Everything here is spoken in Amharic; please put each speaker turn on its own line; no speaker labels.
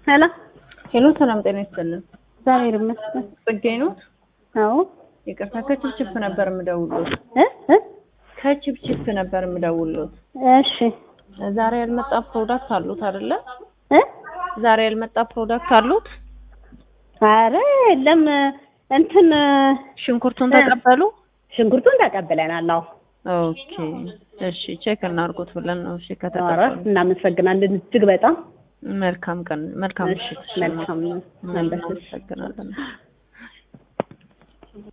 ሄሎ
ሄሎ ሰላም ጤና ይስጥልን።
እግዚአብሔር ይመስገን።
ጽጌ ነው።
አዎ
ይቅርታ ከችፕችፕ ነበር የምደውልዎት።
እ እ
ከችፕችፕ ነበር የምደውልዎት።
እሺ
ዛሬ ያልመጣ ፕሮዳክት አሉት አይደለ?
እ
ዛሬ ያልመጣ ፕሮዳክት አሉት።
ኧረ የለም እንትን
ሽንኩርቱን
እ።
ተቀበሉ?
ሽንኩርቱን ተቀብለናል። አዎ
ኦኬ እሺ፣ ቼክ እናድርጉት ብለን ነው። እሺ
ኧረ
ከተቀበሉ
እናመሰግናለን እጅግ በጣም
መልካም ቀን፣ መልካም
እሺ
ምሽት።
መልካም ነው።
እናመሰግናለን።